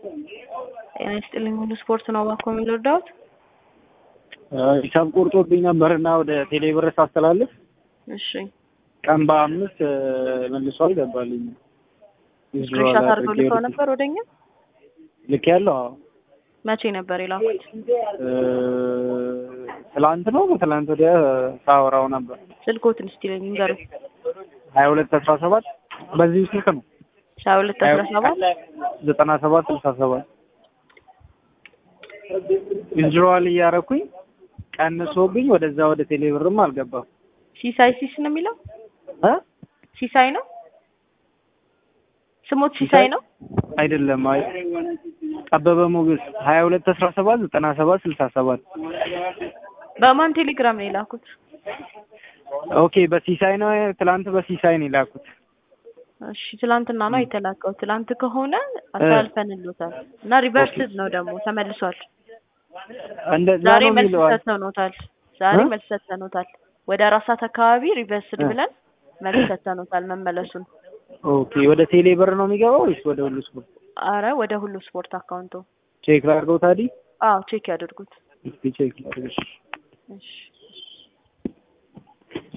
ጤና ይስጥልኝ ሁሉ ስፖርት ነው እባክዎ የሚረዳዎት? ሂሳብ ቆርጦብኝ ነበርና ወደ ቴሌ ብር ሳስተላልፍ እሺ ቀን በአምስት መልሶ አልገባልኝ። ስክሪንሻት አድርገው ልከው ነበር ወደኛ? ልክ ያለው መቼ ነበር የላኩት? ትላንት ነው ትላንት ወዲያ ሳወራው ነበር። ስልክዎትን እስቲ ለኝ ንገሩኝ። ሀያ ሁለት አስራ ሰባት በዚሁ ስልክ ነው ሀያ ሁለት አስራ ሰባት ዘጠና ሰባት ስልሳ ሰባት ዊዝድሮዋል እያረኩኝ ቀንሶብኝ ወደዛ ወደ ቴሌ ብርም አልገባም። ሲሳይ ሲስ ነው የሚለው እ ሲሳይ ነው ስሞት ሲሳይ ነው። አይደለም አይ ጠበበ ሞገስ ሀያ ሁለት አስራ ሰባት ዘጠና ሰባት ስልሳ ሰባት በማን ቴሌግራም ነው የላኩት? ኦኬ በሲሳይ ነው ትላንት በሲሳይ ነው የላኩት። እሺ ትላንትና ነው የተላከው። ትላንት ከሆነ አሳልፈንሎታል እና ሪቨርስድ ነው ደግሞ ተመልሷል። እንደዛ ዛሬ ነው መልስ የሚለዋል። ሰጥተኖታል። ዛሬ እ? መልስ ሰጥተኖታል። ወደ አራት ሰዓት አካባቢ ሪቨርስድ እ። ብለን መልስ ሰጥተኖታል መመለሱን። ኦኬ ወደ ቴሌ ብር ነው የሚገባው ወይስ ወደ ሁሉ ስፖርት? አረ ወደ ሁሉ ስፖርት አካውንቶ ቼክ ላድርገው ታዲያ? አዎ ቼክ ያድርጉት። እስኪ ቼክ ላድርግ። እሺ